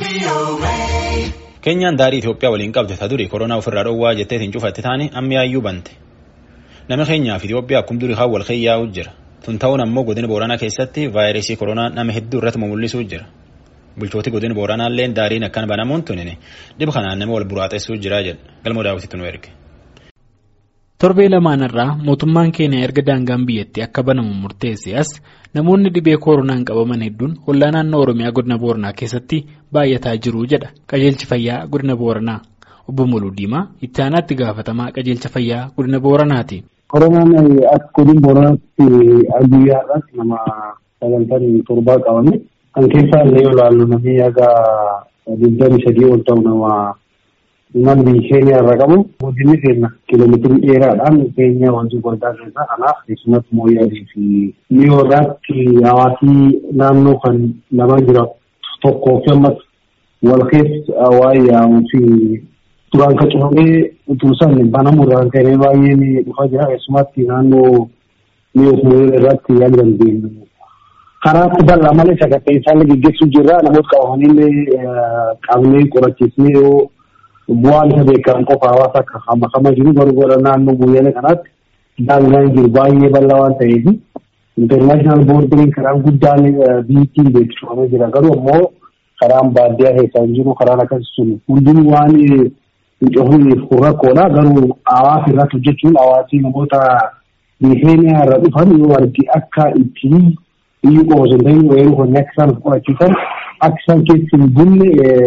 Keenyaan daarii Itoophiyaa waliin qabde ta duri koronaa ofirraa dhowwaa jetteetiin cufatte taane amma yaayyuu bante. Nama keenyaaf Itoophiyaa akkuma durii haa wal keeyyaa'u jira. Tun ta'uun ammoo godina Booranaa keessatti vaayirasii koronaa nama hedduu irratti mul'isuu jira. Bulchooti godina Booranaallee daariin akkan banamuun tunini dhib kanaan nama wal buraaxessuu jira jedha. Galmoo daawwititti nu erge. Torbee lamaanirraa mootummaan keenya erga daangaan biyyattii akka banamu murteesse as namoonni dhibee koronaan qabaman hedduun hollaa naannoo Oromiyaa godina Booranaa keessatti baay'ataa jiru jedha qajeelchi fayyaa godina Booranaa. Obbo Muluu Diimaa itti aanaatti gaafatamaa qajeelcha fayyaa godina Booranaati. Koronaan akka godina Booranaatti guyyaa irratti nama sagantaan torbaa qabame kan keessaa illee yoo ilaallu namni haga digdami sadii ol ta'u nama imal biyya keenya irra qabu guddinni keenya kiiloomeetirii dheeraadhaan keenya wanti guddaa keessaa kanaaf keessumatti mooyyaalee fi miyoo irratti hawaasii naannoo kan lamaan jira tokkoo fi ammas wal keessa waa'ee yaa'uu fi duraan kan cufamee utuu san banamuu irraan ka'ee baay'een dhufaa jira keessumatti naannoo miyoo fi mooyyaalee irratti yaa'uu dandeenyu. Karaatti bal'aa malee sagantaa isaan gaggeessuu jirra namoota qabamanillee qabnee qorachiisnee yoo bu'aan isa beekamu qofa hawaasa akka hamamaa jiru garuu gara naannoo mooyyaalee kanaatti daangaan jiru baay'ee bal'aa waan ta'eef intarnaashinaal boordiriin karaan guddaan biyyattiin beeksifamee jira garuu ammoo karaan baadiyyaa keessaa hin jiru karaan akkasii sun hundinuu waan hin cufneef kun rakkoodha garuu hawaasa irratti hojjechuun hawaasii namoota biyya irra dhufan yoo argi akka ittiin biyyi qofa osoo hin ta'in weeruu kan akka isaan qorachiisan akka isaan keessa hin bunne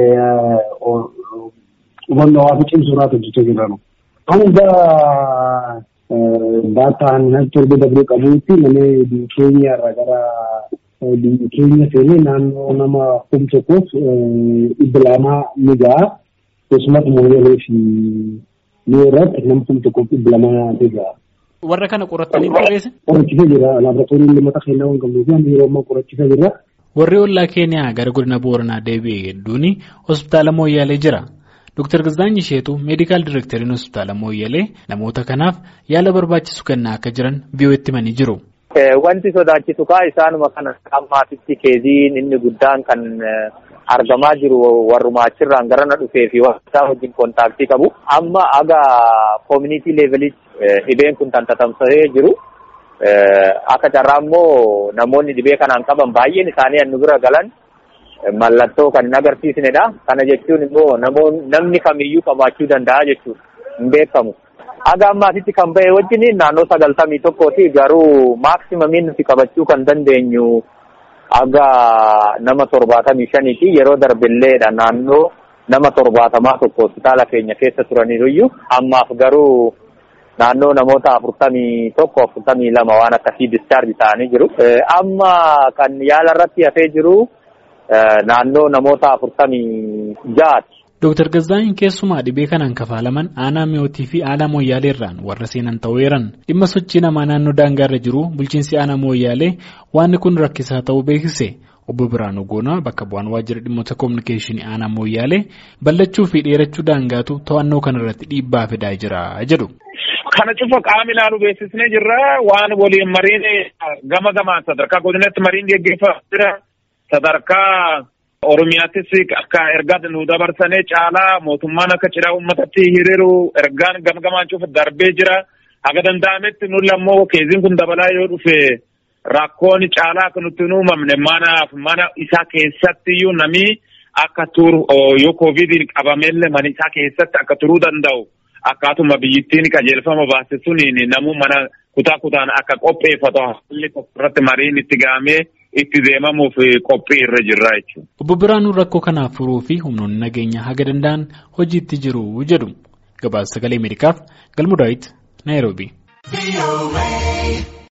hubannoo hawaasa cimsuu irratti hojjechaa jiranu. Hanga daataan torba dabree qabuutti namni biyya keenya irraa gara biyya keenya seenee naannoo nama kum tokkoof dhibba lamaa ni ga'a. Keessumatti mooyyalee fi miyoo irratti nama kum tokkoof dhibba lamaa ni ga'a. Warra kana qorattanii barreesse? Qorachiisa jira. Laaboraatoorii limata kennaa waan qabnuuf yeroo ammaa qorachiisa jira. Warri ollaa Keeniyaa gara godina Booranaa deebi'e hedduun hospitaala Mooyyaalee jira. Dr. Gizdaanyi Isheetu meedikaal direekteriin hospitaala Mooyyalee namoota kanaaf yaala barbaachisu kennaa akka jiran biyyootti himanii jiru. Wanti sodaachisu kaa isaanuma kana ammaatitti keeziin inni guddaan kan argamaa jiru warrumaa achirraan garana dhufee fi isaa wajjin kontaaktii qabu. Amma aga koomunitii leevelitti dhibeen kun tantatamsa'ee jiru. Akka carraa immoo namoonni dhibee kanaan qaban baay'een isaanii hannu bira galan mallattoo kan hin agarsiisnedha. Kana jechuun immoo namni kamiyyuu qabaachuu danda'a jechuudha. Hin beekamu. Haga ammaatitti kan ba'e wajjin naannoo sagaltamii tokkooti garuu maaksimamin nuti qabachuu kan dandeenyu haga nama torbaatamii shaniiti yeroo darbilleedha naannoo nama torbaatamaa tokko hospitaala keenya keessa turaniiruyyuu ammaaf garuu naannoo namoota afurtamii tokko afurtamii lama waan akkasii discharge ta'anii jiru. Amma kan yaala irratti hafee jiru naannoo namoota afurtamii ja'aati. Dooktar Gazzaayin keessumaa dhibee kanaan kafaalaman aanaa mi'ootii fi aanaa mooyyaaleerraan warra seenan ta'eeran dhimma sochii namaa naannoo daangaarra jiru bulchiinsi aanaa mooyyaalee waan kun rakkisaa ta'uu beeksise. Obbo Biraanuu Goonaa bakka bu'aan waajjira dhimmoota koominikeeshinii aanaa mooyyaalee ballachuu fi dheerachuu daangaatu to'annoo kanarratti dhiibbaa fidaa jira jedhu. Kana cufa qaama ilaalu beeksisnee jirra waan waliin mariin gama gamaan sadarkaa godinatti mariin geggeeffamaa jira sadarkaa Oromiyaattis akka ergaa nu dabarsanii caalaa mootummaan akka cidhaa uummatatti hiriiru ergaan gama gamaan cufa darbee jira haga danda'ametti nuti ammoo keeziin kun dabalaa yoo dhufe rakkoon caalaa akka nutti hin uumamne manaaf mana isaa keessatti iyyuu namni akka turu yoo koovidiin qabamellee mana isaa keessatti akka turuu danda'u. Akkaatuma biyyittiin qajeelfama baase suniin namuu mana kutaa kutaan akka qopheeffatu haalli irratti mariin itti gahamee itti deemamuuf qophii irra jirra jechuudha. Obbo Biraanuun rakkoo kanaaf furuu fi humnoonni nageenyaa haga danda'an hojiitti jiru jedhu. Gabaasa sagalee Ameerikaaf Galmuu Daawit Naayiroobii.